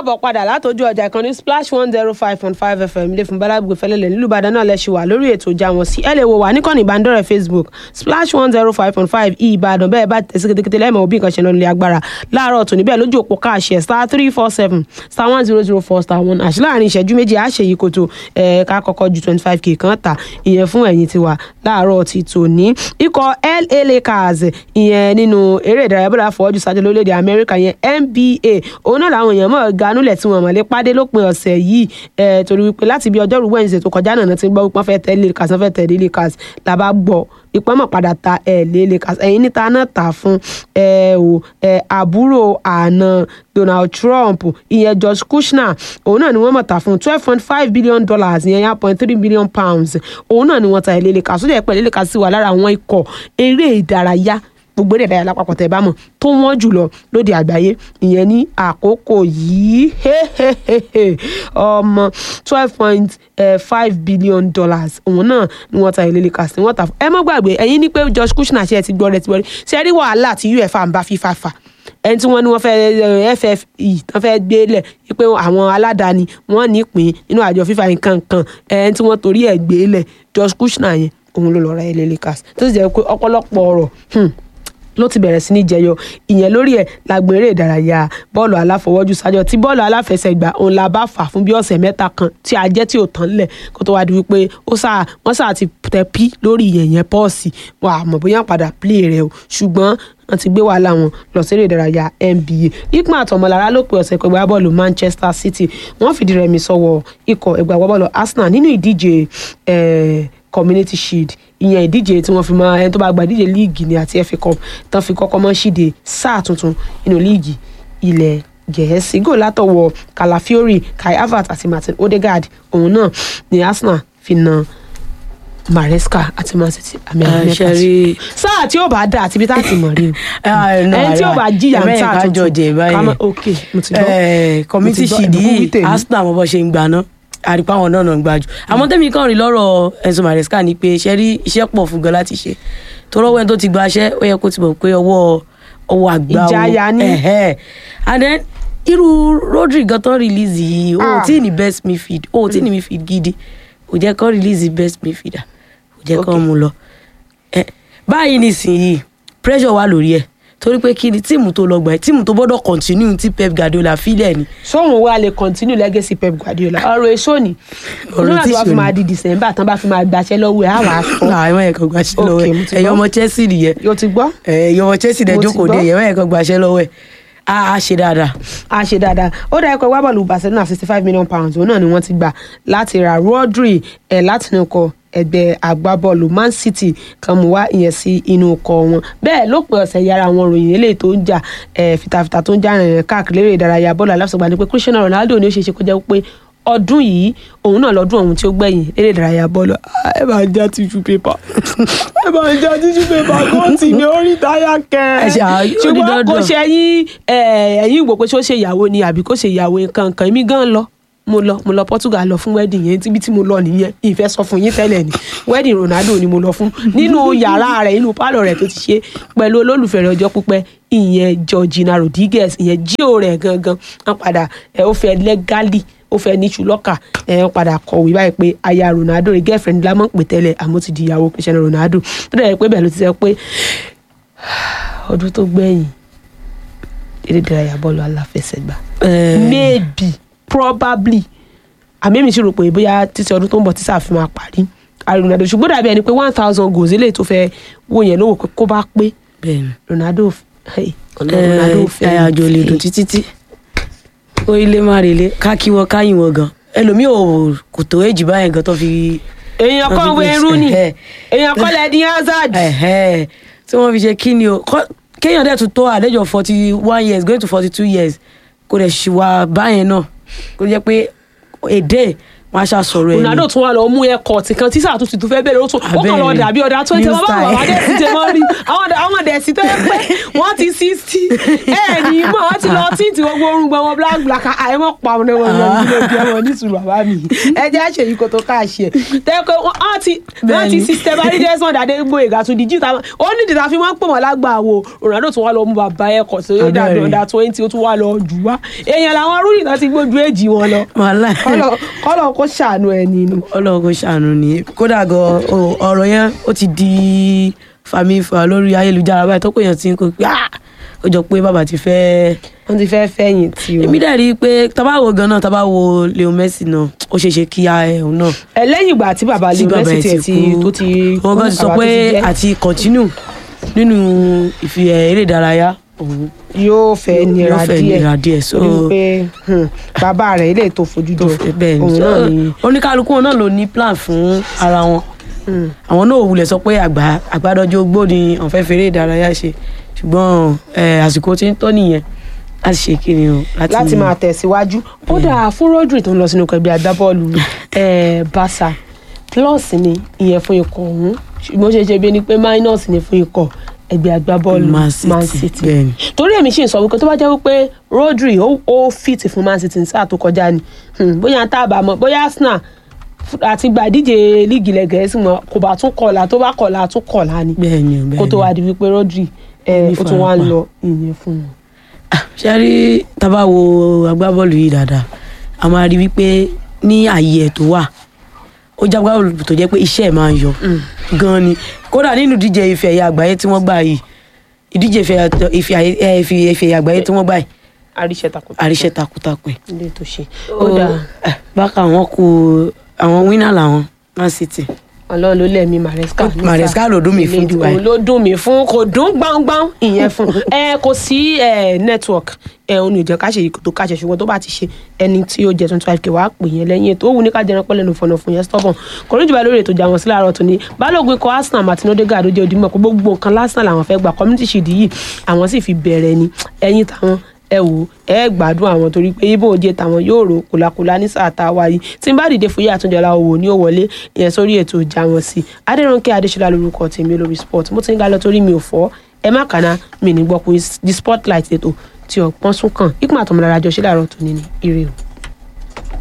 káàbọ̀ padà látọjú ọjà ìkànnì splash one zero five point five fm ilé fún balagbe fẹlẹ́lẹ̀ nílùú ìbàdàn náà lẹ́sìn wà lórí ètò ìjà wọn sí ẹ lè wò wá níkànnì ìbánidọ́rẹ̀ẹ́ facebook splash one zero five point five ìbàdàn bẹ́ẹ̀ bá tẹ̀sí kétékété lẹ́mọ̀ òbí nǹkan ṣe lọ́nà ilé agbára láàárọ̀ tòní bẹ́ẹ̀ lójú òpó káàṣẹ star three four seven star one zero zero four star one àṣì láàrin ìṣẹ́jú méjì àṣẹ yìí kòtò ẹ̀ka kọ́kọ́ ju twenty five k kan tà ìyẹn fún ẹ̀yìn tiwa láàárọ̀ ti tòní ikọ̀ la lakers ìyẹn nínú eré ìdárayá bọ́lá fọ́ọ́jú sáájú lórílẹ̀‐èdè amẹ́ríkà yẹn nba òun náà làwọn èèyàn mọ̀ ganúlẹ̀ tí wọ́n mọ̀ lé pàdé lópin ọ̀sẹ̀ yìí ẹ̀ torí wípé láti bí ọjọ́rú wednesday tó kọjá náà ti gbọ́ wípé wọ́n fẹ́ tẹ̀lé lakers wọ́n fẹ́ tẹ̀lé lakers làbá gbọ́ ìpọ́n mọ̀ padà ta ẹ̀ lé lakers ẹ̀yìn níta náà tà fún ẹ̀ o ẹ̀ àbúrò àna donald trump ìyẹn george kushner òun náà ni wọ́n mọ̀ tà fún twelve point five billion dollars ìyẹn one point three billion pounds òun náà ni wọ́n ta ẹ̀ lé lakers ó jẹ́ pẹ̀lú lakers sì wà lára àwọn ikọ̀ eré ìdárayá gbogbo eré ìdárayá lápapọ̀ tẹ̀ bá mọ̀ tó wọ́n jùlọ lóde àgbáyé ìyẹn ní àkókò yìí ọmọ twelve point five billion dollars òun náà ni wọ́n ta ìlélẹ̀ kàsí wọ́n ta ẹ mọ́ gbàgbé ẹ̀yin ní pé George Kushner ṣe ẹ ti gbọ́ rẹ ti wọlé ṣe rí wàhálà tí uefa ń bá FIFA fà ẹni tí wọ́n ní wọ́n fẹ́ FFE tán fẹ́ gbé lẹ̀ pé àwọn aládàáni wọ́n ní ìpín nínú àjọ FIFA nǹkan kan ẹni tí wọ́n torí ẹ̀ gbé lẹ̀ George Kushner yẹn òun ló lọ ra ìlélẹ̀ kàsí tó sì jẹ́ pé ọ̀pọ̀lọpọ̀ ọ̀rọ̀ ló ti bẹ̀rẹ̀ sí ní jẹyọ ìyẹn lórí ẹ̀ lágbọn eré ìdárayá bọ́ọ̀lù aláfọwọ́jù sájọ tí bọ́ọ̀lù aláfẹsẹ̀gbá òun la bá fà fún bí ọ̀sẹ̀ mẹ́ta kan tí a jẹ́ tí ò tán lẹ̀ kó tó wá di wípé ó sá wọ́n sá ti tẹ pí lórí ìyẹn pọ́ọ̀sì wà á mọ̀ bóyá padà plé rẹ̀ o ṣùgbọ́n wọ́n ti gbé wàhálà wọn lọ sí eré ìdárayá NBA ikman àtọmọlára ló pe ọ̀sẹ̀ pẹ̀gbẹ́ bọ́ọ̀lù Manchester City wọ́n fìdí rẹmi sọ́wọ́ ikọ̀ ẹgbẹ́ bọ́ọ̀lù Arsenal nínú ìdíje community shield ìyẹn ìdíje tí wọ́n fi mọ ẹni tó bá gba ìdíje líìgì ní àti FA cup tán fi kọ́kọ́ mọ́ ṣíde sáà tuntun nínú líìgì ilẹ̀ gẹ̀ẹ́sì gò látọwọ́ Calafiori Kai Havertz àti Martin Odegaard òun náà ní Arsenal fi na Maresca àti Man City àmì àmì mẹ́ta sí sáà tí ó bá dà àti ibi tá a ti mọ̀ rí o ẹni tí ó bá jìyà ń sáà tuntun kàmá ok mo ti gbọ́ community shield yìí Arsenal mo bọ́ ṣe ń gbà náà àrípa àwọn náà náà ń gbájú àmọ́ tẹ́mi kàn rí lọ́rọ̀ Enzo Maresca ni pé ṣe rí iṣẹ́ pọ̀ fún gan láti ṣe tó rọ́wọ́ ẹni tó ti gba iṣẹ́ ó yẹ kó ti mọ̀ pé ọwọ́ ọwọ́ àgbà ìjayà ni and then irú Rodri gan tán release yìí o tí ní best midfield o tí ní midfield gidi kò jẹ́ kán release best midfielder kò jẹ́ kán mú lọ báyìí nísìnyí pressure wà lórí ẹ̀ torí pé kí ni tíìmù tó lọ gbà tíìmù tó gbọ́dọ̀ continue tí Pep Guardiola filẹ̀ ni. sóhun wa lè continue legacy Pep Guardiola ọ̀rọ̀ èso ni ọ̀rọ̀ tí wàá fi máa di December tán bá fi máa gbaṣẹ́ lọ́wọ́ ẹ̀ á wàá sọ. àwọn ẹ̀kan gbaṣẹ́ lọ́wọ́ ẹ̀ ẹ̀yọ́ ọmọ Chelsea nìyẹn. yóò ti gbọ́. ẹ̀yọ́ ọmọ Chelsea dẹ̀ jókòó dé ẹ̀yọ́ ẹ̀kan gbaṣẹ́ lọ́wọ́ ẹ̀ a ṣe dáadáa. a ṣe dáadáa ó dá ẹ̀kọ́ wábọ̀lù Barcelona sixty five million pounds òun náà ni wọ́n ti gbà láti ra Rodri ẹ̀ láti nù kọ́ ẹgbẹ́ agbábọ́ọ̀lù Man City kan mú wá ìyẹn sí inú ọkọ̀ wọn bẹ́ẹ̀ lópin ọ̀sẹ̀ yára àwọn ròyìn eléyìí tó ń jà fìtàfìtà tó ń jà rìnrìn káàkiri eré ìdárayá bọ́ọ̀lù aláfẹsẹ̀gbá ni pé Cristiano Ronaldo ni ó ṣeé ṣe kó jẹ́ pé ọdún yìí òun náà lọ́dún ọ̀hún tí ó gbẹ̀yìn eré ìdárayá bọ́ọ̀lù ẹ bá ń já tissue paper ẹ bá ń já tissue paper kó tì ní orí táyà kẹ ṣùgbọ́n kò ṣe ẹ̀yìn ẹ̀yìn ìwò pé ṣó ṣe ìyàwó ni àbí kó ṣe ìyàwó nǹkan kan èmi gan lọ mo lọ mo lọ Portugal lọ fún wedding yẹn tíbi tí mo lọ nìyẹn ìfẹ́ sọ fún yín tẹ́lẹ̀ ni wedding Ronaldo ni mo lọ fún nínú yàrá rẹ̀ nínú pálọ̀ rẹ̀ tó ti ṣe pẹ̀lú olólùfẹ́ rẹ̀ ọjọ́ pípẹ́ ìyẹn Georgina Rodriguez ìyẹn jíò rẹ̀ gangan wọn padà ẹ ó fẹ́ lẹ́gálì ó fẹ́ ní ṣùlọ́kà ẹ wọn padà kọ̀wé báyìí pé aya Ronaldo rẹ̀ girlfriend lámọ̀ pé tẹ́lẹ̀ àmọ́ ti di ìyàwó Cristiano Ronaldo tó dẹ̀ pé bẹ́ẹ̀ ló ti sẹ́ pé ọdún tó gbẹ̀yìn eré ìdárayá bọ́ọ̀lù aláfẹsẹ̀gbá maybe probably àmì mi sì rò pé bóyá títí ọdún tó ń bọ̀ tí sáà fi máa parí Ronaldo ṣùgbọ́n dàbí ẹni pé one thousand goals eléyìí tó fẹ́ wò yẹn lówó pé kó bá pé Ronaldo Ronaldo fẹ́ ẹ àjò lè dùn títí tí ó ilé má relé ká kí wọn káyìn wọn gan ẹlòmíì ò kò tó èjì báyẹn gan tó fi. èèyàn kan wé Rooney èèyàn kan lẹ́ẹ̀dín Hazard. tí wọ́n fi ṣe kí ni o kéèyàn dẹ̀ tún tó àlejò forty one years going to forty two years kò dẹ̀ ṣì wà báyẹn náà kó jẹ́ pé èdè wọn á ṣàṣọrọ ẹ Ronaldo tún wà lọ mú ẹkọ tí kan tí sáà tún ti tún fẹ́ bẹ̀rẹ̀ ó tún ó kàn lọ Abẹ́rẹ́. dàbí ọ̀dà tó ń tẹ New bàbá style. àwọn dẹ̀sí tẹ mọ́ rí àwọn ọ̀dà- àwọn dẹ̀sí tó yẹ pé wọ́n ti sixty ẹ̀ ní mọ̀ wọ́n ti lọ tí tí gbogbo orun gbọ́n wọn black black àìmọ̀ pa ọmọdé wọn lọ nílé bí ọmọ nísùúrù bàbá mi ẹ jẹ́ àṣeyí kò tó káàṣì ẹ̀ tẹ́kọ̀ wọ́n ti wọ́n ti Bẹ́ẹ̀ni. system bá rí Desmond Adégbóyèga tún di jíta ó ní ìdìtà fi máa ń pè wọ́n lágbà wo Ronaldo tún wá lọ mú bàbá ẹ̀kọ́ sí ó dàbí Abẹ́rẹ́. ọ̀dà twenty ó tún wá lọ jù wá èèyàn làwọn rúyìn náà ti gbójú èjì wọn lọ wàhálà kọ́lọ̀ kọ́lọ̀ kó ṣàánú ẹ nínú. ọlọ́run kò ṣàánú ni kódà gan o- ọ̀rọ̀ yẹn ó ti di fàmífà lórí ayélujára báyìí tọ́pọ̀ èèyàn ti ń kó pé "Ah, ó jọ pé bàbá ti fẹ́ wọ́n ti fẹ́ fẹ̀yìn tí o. èmi dẹ̀ rí i pé tábàwò gan náà tábàwò Leo Messi náà ó ṣeé ṣe kí a ẹ̀hún náà ẹ lẹ́yìn ìgbà tí bàbá tí Leo bàbá Messi ẹ̀ tiẹ̀ ti tó ti wọn gan ti sọ bàbá tó pé ti jẹ́, àti continue nínú ìfi eré ìdárayá òun yóò fẹ́ nira yóò fẹ́ díẹ̀ nira díẹ̀ so torí pé hmm, bàbá rẹ̀ ilé tó fojú tó jọ fẹ́ bẹ́ẹ̀ ni òun so náà ni oníkálukú wọn náà ló ní plan fún ara wọn hmm, àwọn náà ò wulẹ̀ sọ pé àgbà àgbàdọ́jọ́ ogbó ni àwọn fẹ́ fèrè ìdárayá ṣe ṣùgbọ́n eh, àsìkò tí ń tọ́ nìyẹn láti ṣe kíni o láti máa tẹ̀síwájú kódà fún Rodri tó ń lọ sínú ẹgbẹ́ agbábọ́ọ̀lù eh, Barca plus ni ìyẹn fún ikọ̀ ọ̀hún ṣùgbọ́n ó ṣe ṣe bí ẹni pé minus ni fún ikọ̀ ẹgbẹ́ agbábọ́ọ̀lù Man City, Man City bẹ́ẹ̀ ni. torí èmi ṣì ń sọ wípé tó bá jẹ́ wípé Rodri ó ó fit fún Man City ní sáà tó kọjá ni Hmm, bóyá tá a bá mọ̀ bóyá Arsenal f- àti gba ìdíje líìgì ilẹ̀ Gẹ̀ẹ́sì mọ̀ kò bá tún kọ̀ọ̀la tó bá kọ̀ọ̀la tún kọ̀ọ̀la ni bẹ́ẹ̀ ni o, bẹ́ẹ̀ kó tó ni. wá di wípé Rodri ẹ̀ Ní ó tún wá ń farapa. lọ ìyẹn fún un. ṣe rí tábà wo agbábọ́ọ̀lù yìí dáadáa a máa rí wípé ní ààyè ẹ̀ tó wà ó jẹ́ agbábọ́ọ̀lù tó jẹ́ pé iṣẹ́ ẹ̀ máa ń yọ gan ni kódà nínú ìdíje ife ẹ̀yà àgbáyé tí wọ́n gbà yìí ìdíje ife ẹ̀yà- ife ẹ̀yà- eh, ife ife ẹ̀yà àgbáyé tí wọ́n gbà yìí àríṣẹ́ takuntakun àríṣẹ́ takuntakun ilé tó ṣe ó ó dáa dáa bákan àwọn kù àwọn wínà làwọn Man City ọlọ́run ló lẹ̀mí Maresca nísà. Maresca ló dùn mí fún jù báyìí. òun ló dùn mí fún kò dùn gbáǹgbáǹ ìyẹn fún ẹ kò sí ẹ network ẹ òun ò jẹ́ ká ṣe èyí tó ká ṣe ṣùgbọ́n tó bá ti ṣe ẹni tí ó jẹ twenty five k wàá pè yẹn lẹ́yìn ètò ó wù ní ká jẹran pẹ́lẹ́ nu fọ̀nà fún yẹn stubborn kò ní jùlọ lórí ètò ìjà wọn sí láàárọ̀ tó ní balógun ikọ̀ Arsenal Martin Odegaard ó jẹ́ òdìmọ̀ pé gbogbo nǹkan lásán làwọn fẹ́ gbà community shield yìí àwọn sì fi bẹ̀rẹ̀ ni ẹ̀yìn táwọn ẹ wò ẹ gbádùn àwọn torí pé ibo òde tàwọn yóò rò kòlákòlá ní sáà tá a wáyé tí n bá dìde fún yíyá àtúndọ̀lá owó ní ó wọlé ìyẹn sórí ètò ìjà wọn sí adẹrùnkẹ adéṣọlá lórúkọ tèmi lórí sport mo ti ń ga lọ torí mi ò fọ ẹ má kàná mi ní gbọ́ pé the spotlight ètò tí ọ̀pọ̀n sún kàn ikú àtọmọlára jọ ṣe láàárọ̀ tó ní ní ire o.